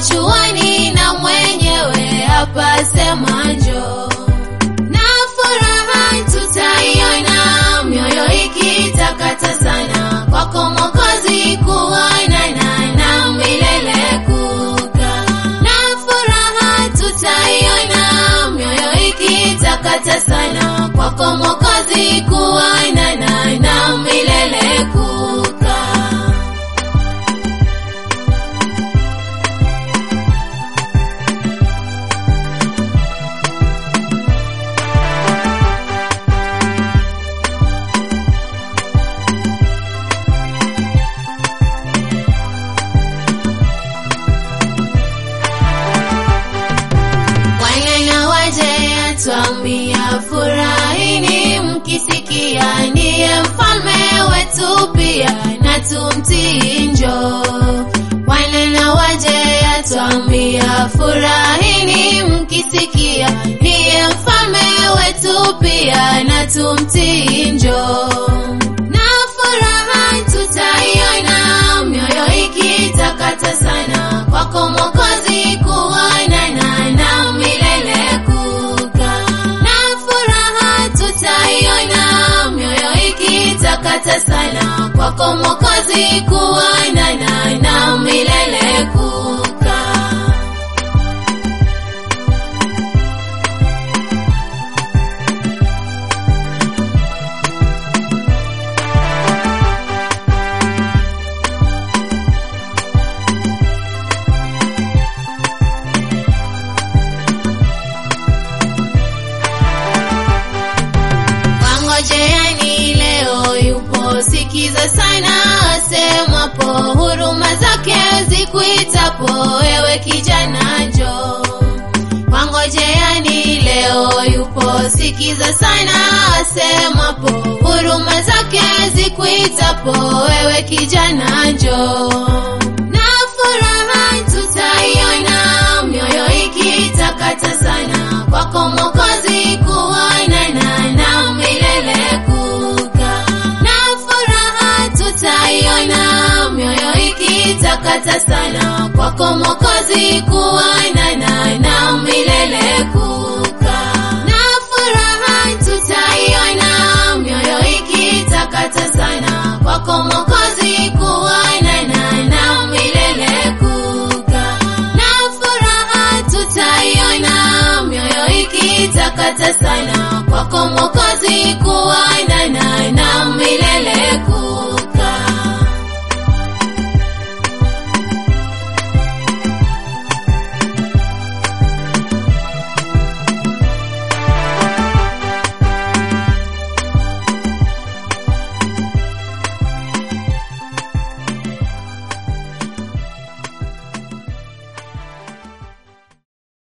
chuani na mwenyewe hapa sema njoo na furaha tutaiona, mioyo ikitakata sana kwako Mwokozi, kuonana na milele kukaa. Na furaha tutaiona, mioyo ikitakata sana kwako Mwokozi, kuonana na milele kukaa. Bwana waje atwambia, furahini mkisikia, ndiye mfalme wetu pia, na tumtii njoo. Bwana waje atwambia, furahini mkisikia, ndiye mfalme wetu pia, na tumtii njoo. Na furaha tutaiona, mioyo ikitakata sana kwako Mwokozi, kuonana na milele kukaa. Na furaha tutaiona, mioyo ikitakata sana kwako Mwokozi, kuonana na milele kukaa. Wangojeani leo yupo, sikiza sana asemapo, huruma zake zikuitapo, ewe kijana njoo. Wangojeani leo yupo, sikiza sana asemapo, huruma zake zikuitapo, ewe kijana njoo. Na furaha tutaiona, mioyo ikitakata sana kwako Mwokozi, kuonana na milele kukaa. Na furaha tutaiona, mioyo ikitakata sana kwako Mwokozi, kuonana na milele kukaa. Na furaha tutaiona, mioyo ikitakata sana kwako Mwokozi, kuonana na milele kukaa. Na furaha tutaiona, mioyo ikitakata sana kwako Mwokozi,